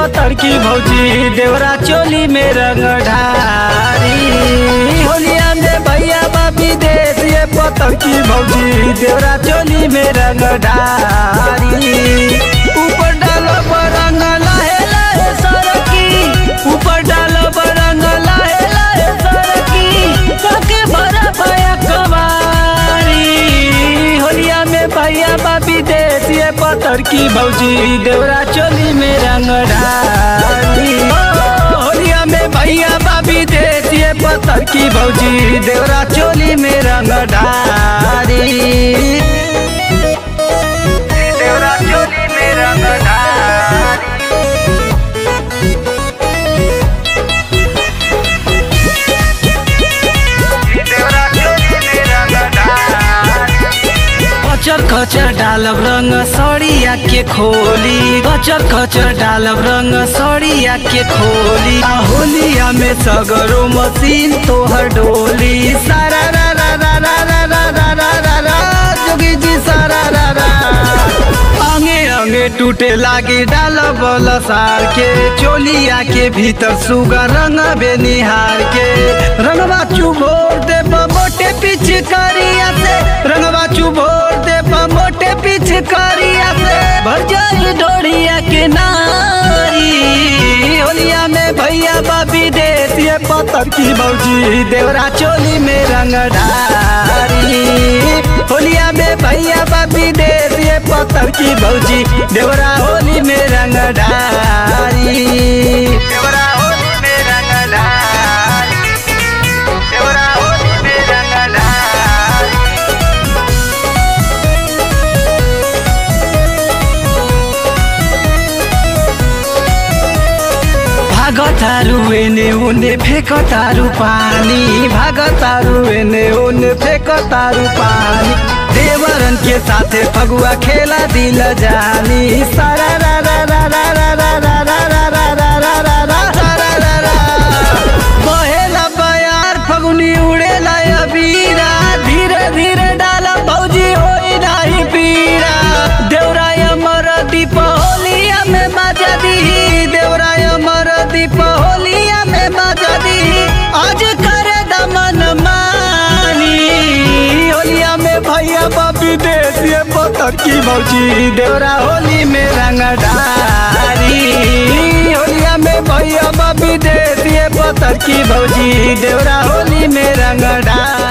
पत्थर की भौजी देवरा चोली में रंग ढारी होलिया में भैया बाबी देश ये पत्थर की भौजी देवरा चोली में रंग ढारी ऊपर डालो रंग लाहे लाहे सरकी ऊपर डालो रंग लाहे लाहे सरकी काके भरा भया कवारी होलिया में भैया बाबी देश ये पत्थर की भौजी देवरा चोली में रंग ढारी ओ, होलिया में भैया बाबी देश ये पत्थर की भौजी देवरा चोली में रंग ढारी देवरा चोली में रंग ढारी देवरा चोली में रंग ढारी कचर कचर डालब रंग सड़िया के खोली कचर कचर डालब रंग सड़िया के खोली आ होलिया में सगरो मशीन तोहर डोली सारा रा रा रा रा रा रा रा रा रा रा जोगी जी सारा रा रा अंगे अंगे टूटे लागे डाल बल सार के चोलिया के भीतर सुगा रंग बेनिहार के रंगवा चुभोर दे मोटे पीछे करिया से रंगवा चुभोर दे मोटे पीछे करिया से भर जाई ढोड़िया के नारी होलिया में भैया बाबी देश ये पत्थर की भौजी देवरा चोली में रंग ढारी होलिया में भैया बाबी देश ये पत्थर की भौजी देवरा होली में रंग ढारी देवरा होली में रंग ढारी देवरा होली में रंग ढारी भागतारू एने ओने फेकतारू पानी भागतारू एने ओने फेकतारू पानी देवरन के साथे फगुआ खेला दिल जानी सारा रा रा रा रा रा रा रा रा रा रा रा रा रा रा रा रा रा बहेला बयार फगुनी उड़ेला अबीरा धीरे धीरे डाला भौजी होई नाही पीरा देवराय अमर दीप होलिया में मजा दी देवराय अमर दीप होलिया में मजा दी आज करे दमन मानी होलिया में भैया बाबी देश ये पत्थर की भौजी देवरा होली में रंग डारी होलिया में भैया बाबी देश ये पत्थर की भौजी देवरा होली में रंग डारी